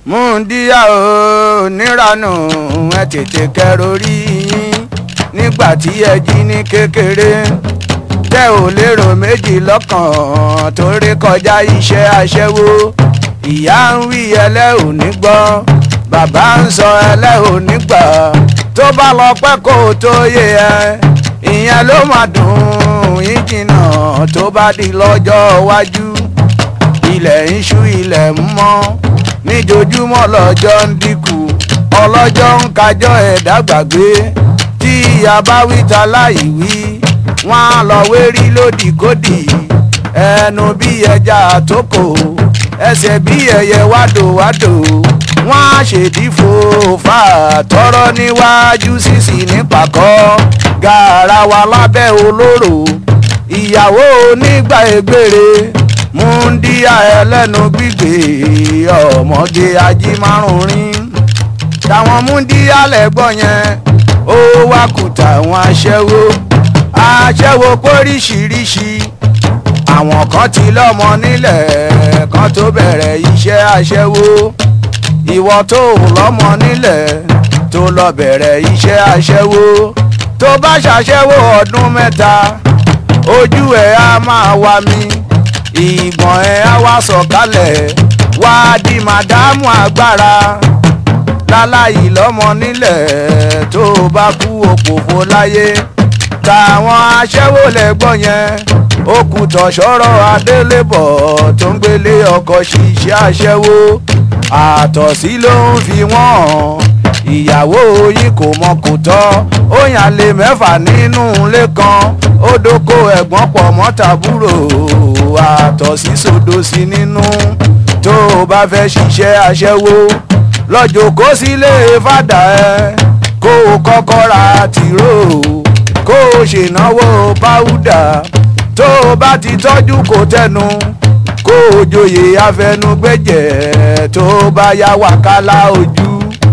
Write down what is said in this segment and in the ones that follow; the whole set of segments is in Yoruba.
múndíá o níranù ẹ tètè kẹrò rí yín nígbà tí ẹ jí ní kékeré tẹ ò lérò méjì lọ́kàn tó rí kọjá iṣẹ́ aṣẹ́wó ìyá ń wí ẹlẹ́ ò ní gbọ́ bàbá ń sọ ẹlẹ́ ò ní gbà tó bá lọ pẹ́ kó tó yé ẹ ìyẹn ló máa dùn yín jìnnà tó bá di lọ́jọ́ iwájú ilẹ̀ ń ṣú ilẹ̀ ń mọ́ níjojúmọ́ lọ́jọ́ ń dínkù ọlọ́jọ́ ń kájọ́ ẹ̀dá gbàgbé tí ìyá bá wí ta láì wí wọ́n á lọ wérí lódìkódì ẹnu bí ẹja àtókò ẹsẹ̀ bí ẹyẹ wádòwádò wọ́n á ṣèdí fòfà tọrọ níwájú sísì nípàkọ́ gàràwà lábẹ́ olóró ìyàwó onígbà ègbèrè múndíá ẹlẹ́nu gbígbé ọmọge ajímárùnrin táwọn múndíá lẹ́gbọ́n yẹn ó wá kùtà àwọn aṣẹ́wó aṣẹ́wó póríṣiríṣi àwọn kan ti lọ́mọ nílẹ̀ kan tó bẹ̀rẹ̀ iṣẹ́ aṣẹ́wó ìwọ tó lọ́mọ nílẹ̀ tó lọ bẹ̀rẹ̀ iṣẹ́ aṣẹ́wó tó bá ṣàṣẹ́wó ọdún mẹ́ta ojú ẹ̀ á máa wá mi ìgbọ̀n ẹ̀ á wá sọ̀kalẹ̀ wá di màdámù agbára láláyìí lọ́mọ nílẹ̀ tó bá kú òpòfo láyé táwọn aṣẹ́wó lẹ́gbọ́n yẹn ó kù tọ̀ṣọ́rọ̀ adélébọ̀ tó ń gbélé ọkọ̀ ṣiṣẹ́ aṣẹ́wó àtọ̀sí ló ń fi wọ́n hàn ìyàwó yìí kò mọ kò tọ́ ó yàn lé mẹ́fà nínú ilé kan ó dóko ẹ̀gbọ́n pọ̀ mọ́ tàbúrò àtọ̀sí sódò sí nínú tó o bá fẹ́ ṣiṣẹ́ aṣẹ́wó lọ́jọ́ kó sílé fàdà ẹ kó o kọ́kọ́ ra tìró kó o ṣènáwó páúdà tó o bá ti tọ́jú kò tẹnu kó o joyè afẹnugbẹ́jẹ̀ tó o bá yá wàkálà ojú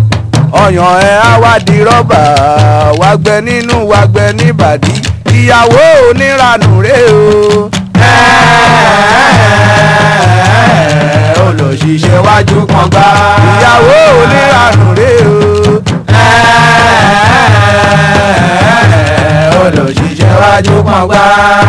ọyàn ẹ á wá di rọ́bà wá gbẹ nínú wá gbẹ níbàdí ìyàwó oníranù rè o. olùṣiṣẹ́ wájú kan gbá. ìyàwó oníranù rè o. olùṣiṣẹ́ wájú kan gbá.